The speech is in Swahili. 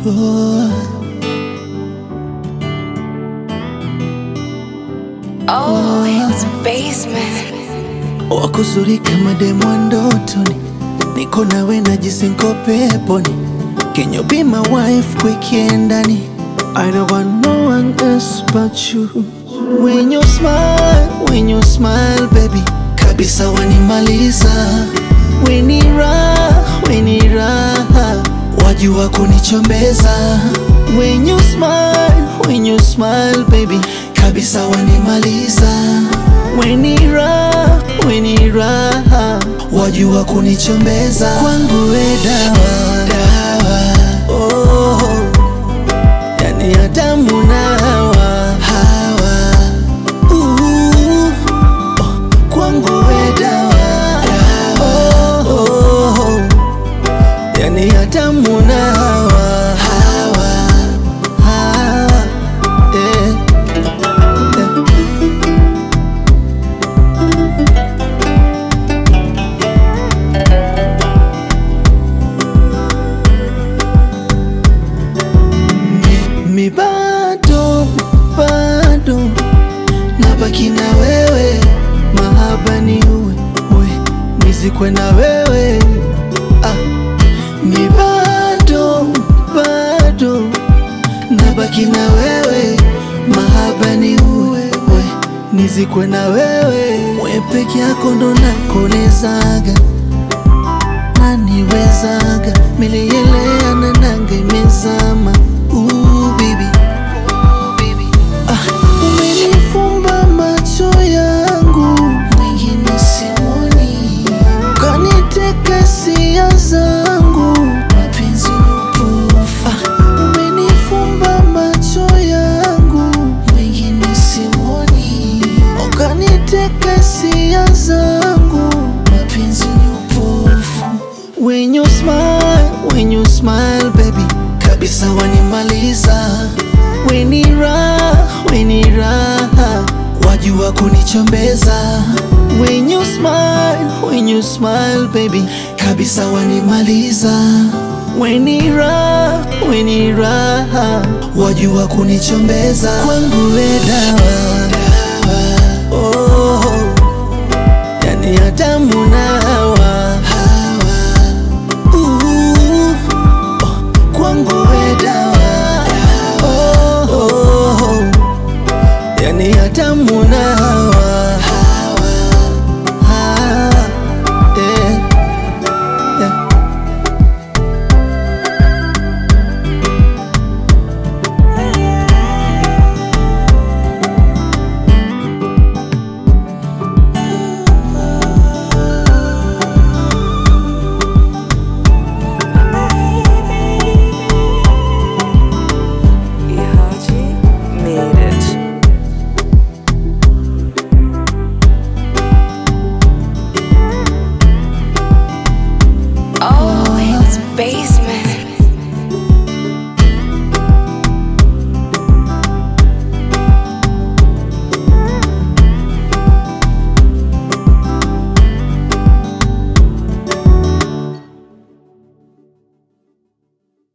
oh. Oh, it's basement. Wakuzuri kama demu wa ndotoni, niko nawe najisi niko peponi. Can you be my wife weekendani? I don't want no one else but you. When you smile, when you smile baby, kabisa wanimaliza. Weni raha, weni raha, wajua kunichombeza. When you smile, when you smile baby, kabisa wanimaliza. Weni raha, weni raha, wajua kunichombeza. Kwangu we dawa, dawa, oh, yani Adamu na Hawa, Hawa, uh, oh, kwangu we dawa, dawa, oh, yani Adamu na Hawa, Hawa, Hawa, eh, eh. Mi bado bado nabaki na wewe, mahaba ni uwe uwe nizikwe na wewe ah. Mi bado bado nabaki na wewe, mahaba ni uwe uwe nizikwe na wewe, we peke yako ndo nakonezaga naniwezaga miliyelea na nanga imezama Ooh, baby. Ah, umenifumba macho yangu mwingine simoni, kaniteka hisia zangu mapenzi ni upofu. Ah, umenifumba macho yangu mwingine simoni, ukaniteka hisia zangu mapenzi ni upofu. When you smile, when you smile baby, kabisa wanimaliza. Weni raha, weni raha, wajua kunichombeza. When you smile, when you smile baby, kabisa wanimaliza. Weni raha, weni raha, wajua kunichombeza. Kwangu we dawa, dawa, oh, yani Adamu na Hawa